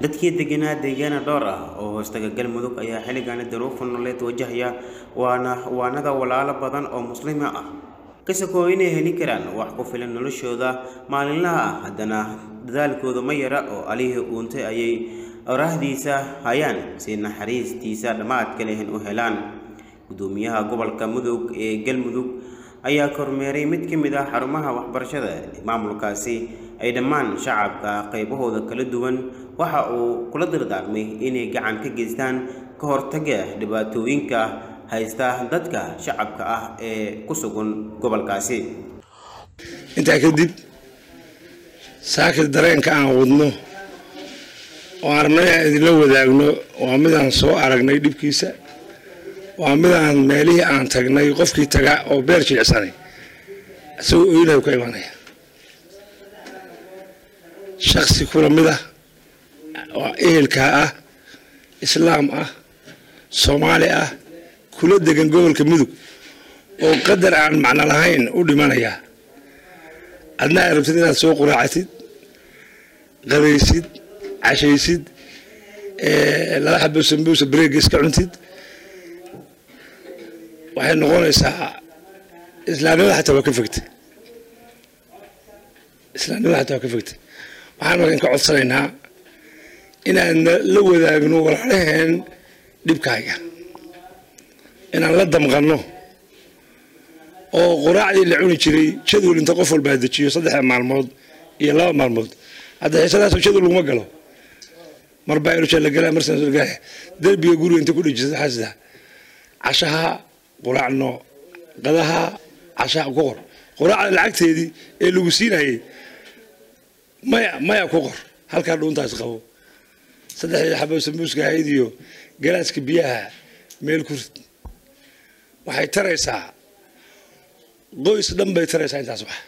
dadkii deganaa deegaana dhowr ah oo hoostaga galmudug ayaa xilligaani daruufa nololeed wajahaya waana waanada walaalo badan oo muslima ah qisakoo inay heli karaan wax ku filan noloshooda maalinlaha ah haddana dadaalkooda ma yara oo alihii uuntay ayay oraahdiisa hayaan si naxariistiisa dhammaadka lehen u helaan gudoomiyaha gobolka mudug ee galmudug ayaa kormeeray mid ka mid ah xarumaha waxbarashada maamulkaasi ay dhammaan shacabka qaybahooda kala duwan waxa uu kula dardaarmay inay gacan ka geystaan ka hortaga dhibaatooyinka haysta dadka shacabka ah ee ku sugan gobolkaasi intaa kadib saakir dareenka aan wadno oo aan rabnay aan idinla wadaagno waa midaan soo aragnay dhibkiisa waa midaan meelihii aan tagnay qofkii taga oo beer jilicsanay isagoo oynaha ka imanaya shaksi kula mid ah oo ehelkaa ah islaam ah soomaali ah kula degan gobolka mudug oo qadar aan macno lahayn u dhimanaya adna ay rabtid inaad soo quraacatid qabaysid cashaysid laba xabo sambuusa bareega iska cuntid waxay noqonaysaa islaamnimada xataa waa ka fogtay islaamnimada xataa waa ka fogtay waxaan markan ka codsanaynaa inaan la wadaagno walaalaheen dhibkaaga inaan la damqanno oo quraacdii la cuni jiray jadwal inta qof walbaa dejiyo saddexda maalmood iyo laba maalmood hadda xiisadaas jadwal laguma galo marbaa ilusha la galaa marsan galaa derbiga guriga inta ku dhejisa xasida cashaha quraacno qadaha cashaha ku qor quraacda lacagteedii ee lagu siinayay maya maya ku qor halkaa dhuuntaas qabo saddexdii xabo sambuuska ahayd iyo galaaska biyaha meel ku rid waxay taraysaa qoys dhan bay taraysaa intaas wax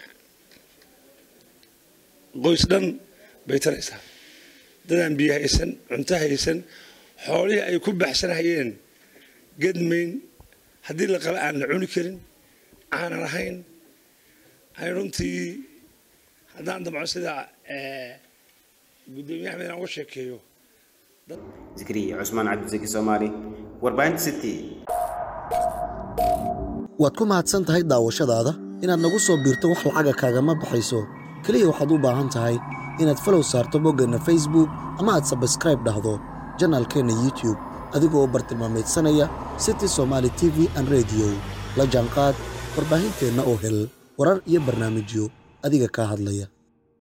qoys dhan bay taraysaa dadaan biyo haysan cunto haysan xoolihii ay ku baxsanayeen gedmayn haddii la qala aan la cuni karin aanan ahayn ay runtii haddaan damco sida gudoomiye axmed inaan uga sheekeeyo zikriya cusmaan cabdisaki soomaali warbaahinta city waad ku mahadsan tahay daawashadaada inaad nagu soo biirto wax lacaga kaagama baxayso keliya waxaad u baahan tahay inaad falow saarto boggeenna facebook ama aad sabskraib dhahdo janaalkeenna youtube adigoo bartilmaamaydsanaya city somaali t v an rediyo la jaanqaad warbaahinteenna oo hel warar iyo barnaamijyo adiga kaa hadlaya